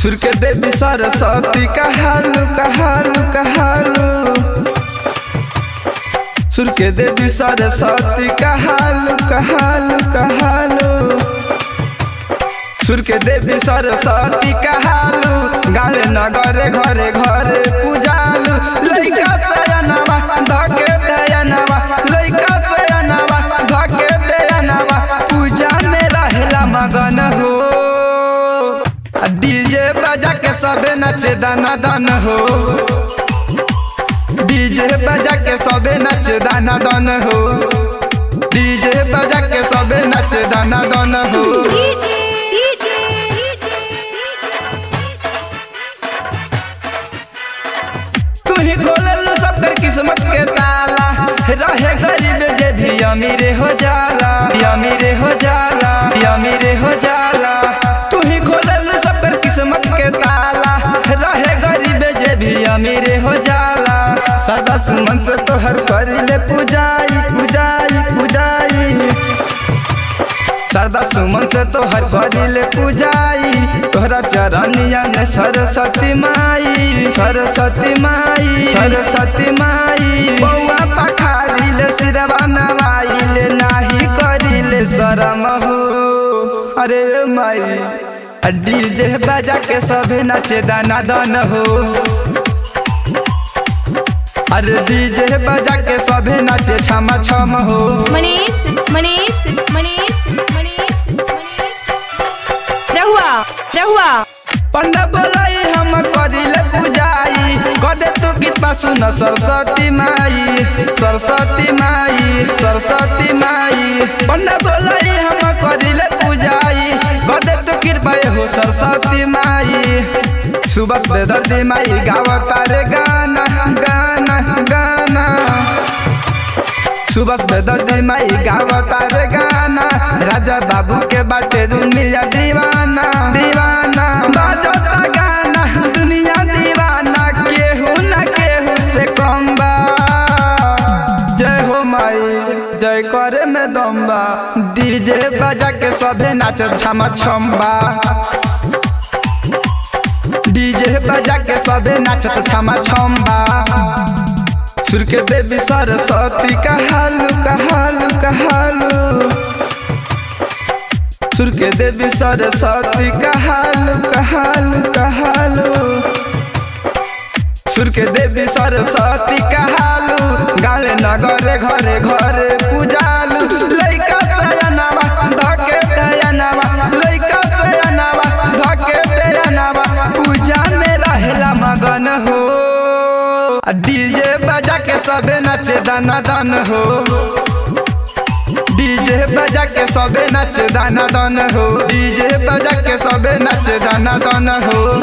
सुर के देवी सरस्वती कहालू कहालू कहालू सुर के देवी सरस्वती कहालू कहालू कहालू सुर के देवी सरस्वती कहालू गावे नगरे घरे घरे पूजालू लइका सयनवा धके दयनवा लइका सयनवा धके दयनवा पूजा में रहेला मगन हो डीजे बजा के सबे नचे दाना दान हो डीजे बजा के सबे नचे दाना दान हो डीजे बजा के सबे नचे दाना दान हो डीजे डीजे तू ही खोलल सब कर किस्मत के ताला रहे गरीब जे भी अमीर हो जाला अमीर हो जाला अमीर हो जाला तू ही खोलल सब कर किस्मत के ताला रहे गरीब जे भी अमीर हो जाला सदा सुमन से तोहर करिले पूजाई पूजाई पूजाई सरदा सुमन से तोहर करिले पूजाई तोहरा चरनिया में सरस्वती माई सरस्वती माई सरस्वती माई बौआ पखारिले सिरवा नवाइले नाही करिले शरम हो अरे माई डीजे बजा के सभे नचे दाना दान हो अरे डीजे बजा के सभे नचे छमा छम हो मनीष मनीष मनीष मनीष मनीष रहुआ रहुआ पंडा बोलाई हम करिले पूजाई कदे तू कृपा सुन सरस्वती माई सरस्वती माई सरस्वती माई पंडा बोलाई हम करिले पूजाई कदे तू कृपा हो सरस्वती माई सुबह बेदर्दी माई गावता रे गाना गाना गाना सुबह बेदर्दी माई गावता रे गाना राजा बाबू के बाटे दुनिया दीवाना दीवाना बाजता गाना दुनिया दीवाना केहू न केहू से कम बा जय हो माई जय करे में दम्बा डीजे बजा के सभे नाचत छमा छम्बा डीजे बजा के सभे नाचत छमा छम्बा सुर के देवी सरस्वती कहालू कहालू कहालू सुर के देवी सरस्वती कहालू कहालू कहालू सुर के देवी सरस्वती कहालू गावे नगरे घरे घरे पूजालू लइका सयनवा धके दयनवा लइका सयनवा धके दयनवा पूजा में रहेला मगन हो डीजे बजा के सबे नचे दाना दान हो डीजे बजा के सबे नचे दाना दान हो डीजे बजा के सबे नचे दाना दान हो